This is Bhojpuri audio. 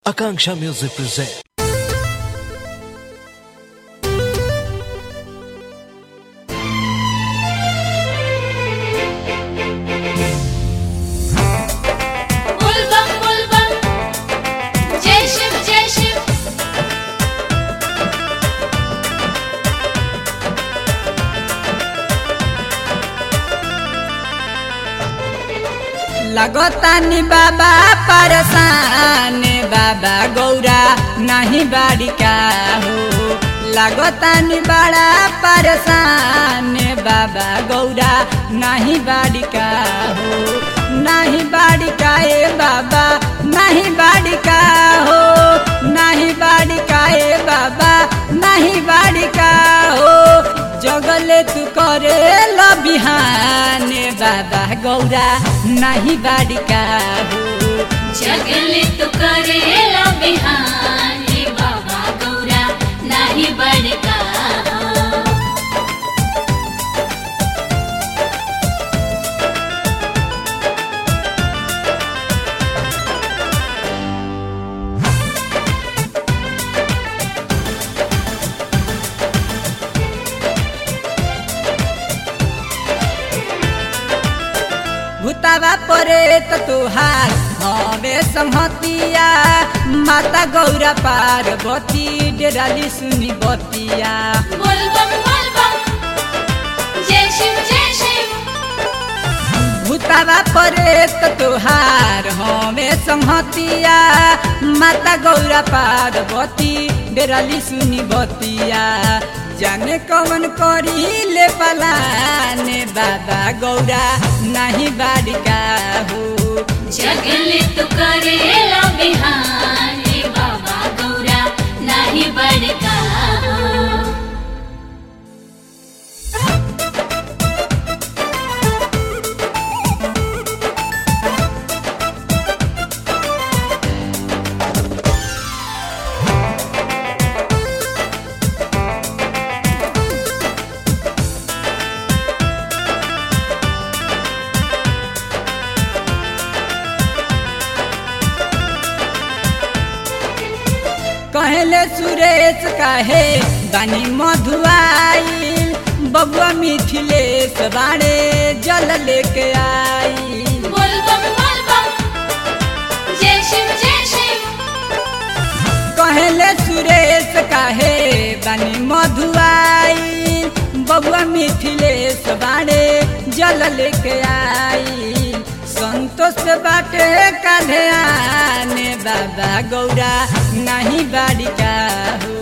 Akanksha Music presents. बुलबम बुलबम जय शिव जय शिव लगतानी बाबा परसान बाबा गौरा नहीं बाड़िका हो लगतानी बड़ा परसान बाबा गौरा नहीं बाड़िका हो नहीं बाड़िका ए बाबा नहीं बाड़िका हो नहीं बाड़िका ए बाबा नहीं बाड़िका हो जगले तू करे ल बिहाने बाबा गौरा नहीं बाड़िका हो जगले तो करेला बिहाने बाबा गौरा नाही बड़का भूतावा परे त तुहार हमें संहतिया माता गौरा पार्वती डेराली सुनी बतिया बुलबम बुलबम जय शिव जय शिव भूतावा परे त तुहार हमें संहतिया माता गौरा पार्वती डेराली सुनी बतिया जाने कौन करी ले पलाने बाबा गौरा नहीं बाड़िका हो जगले तो करेला बिहाने बाबा गौरा नाही बड़का कहले सुरेश काहे बानी मधुआई बबुआ मिथिलेश बाड़े जल लेके आई बुलबम बुलबम जय शिव जय शिव कहले सुरेश काहे बानी मधुआई बबुआ मिथिलेश बाड़े जल लेके आई संतोष बाटे काधे आने बाबा गौरा नहीं बाड़िका हो